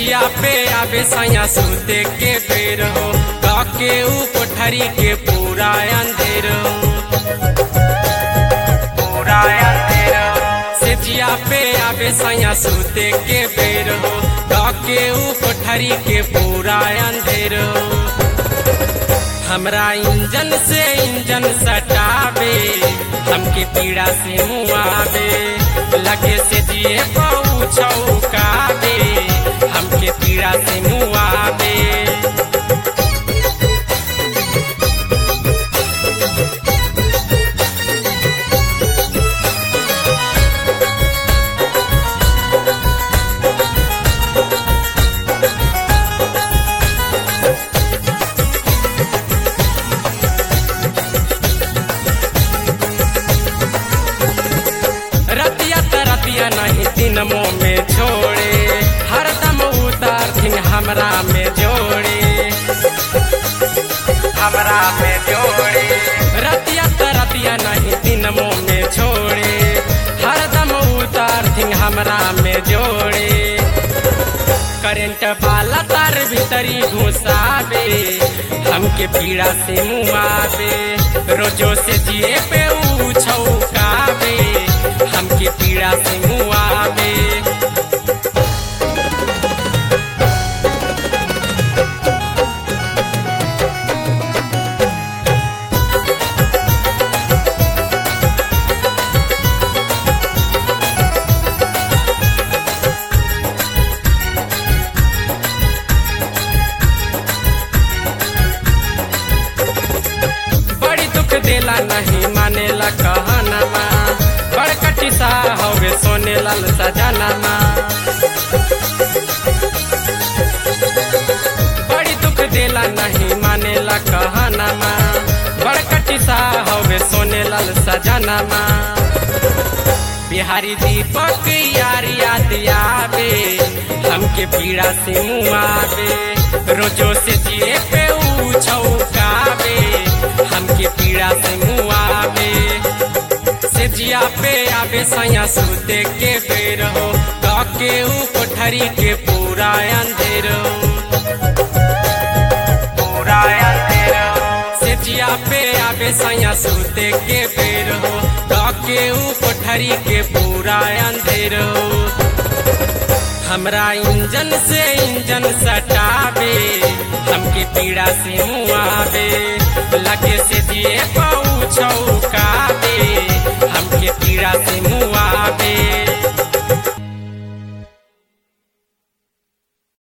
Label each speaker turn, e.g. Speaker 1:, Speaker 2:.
Speaker 1: सेजिया पे आवे सैया सूते के बेर हो के ऊ कोठरी के पूरा अंधेर हो पूरा अंधेर सेजिया पे आवे सैया सूते के बेर हो के ऊ कोठरी के पूरा अंधेर हो हमरा इंजन से इंजन सटावे हमके पीड़ा से मुआवे लगे से जिए पऊ छौकावे हमके पीड़ा से मुआवे रतिया त रतिया नहीं दिन मुँह में छोड़े हरदम उतार दिन हमरा में जोड़े हमरा में जोड़े रतिया त रतिया नहीं दिन मुँह में छोड़े हरदम उतार दिन हमरा में जोड़े करंट वाला तार भीतरी घुसावे हमके पीड़ा से मुआवे रोजो से जिए पे ऊ छौकावे हमके पीड़ा से मुआवे बड़ी दुख देला नहीं मानेला कहनमा बड़कटी सा हवे सोने लाल सजनमा बड़ी दुख देला नहीं मानेला कहनमा बड़कटी सा हवे सोने लाल सजनमा बिहारी दीपक यार याद आवे हमके पीड़ा से मुआवे रोजो से जिए पे ऊ छौकावे हमके पीड़ा से मुआवे से जिया पे आवे सैया सूते के बेर हो के ऊ कोठरी के पूरा अंधेर हो पूरा अंधेर से जिया पे आवे सैया सूते के बेर हो के ऊ कोठरी के पूरा अंधेर हो हमरा इंजन से इंजन सटावे हमके पीड़ा से मुआवे लगे से दिए पऊ छौकावे हमके पीड़ा से मुआवे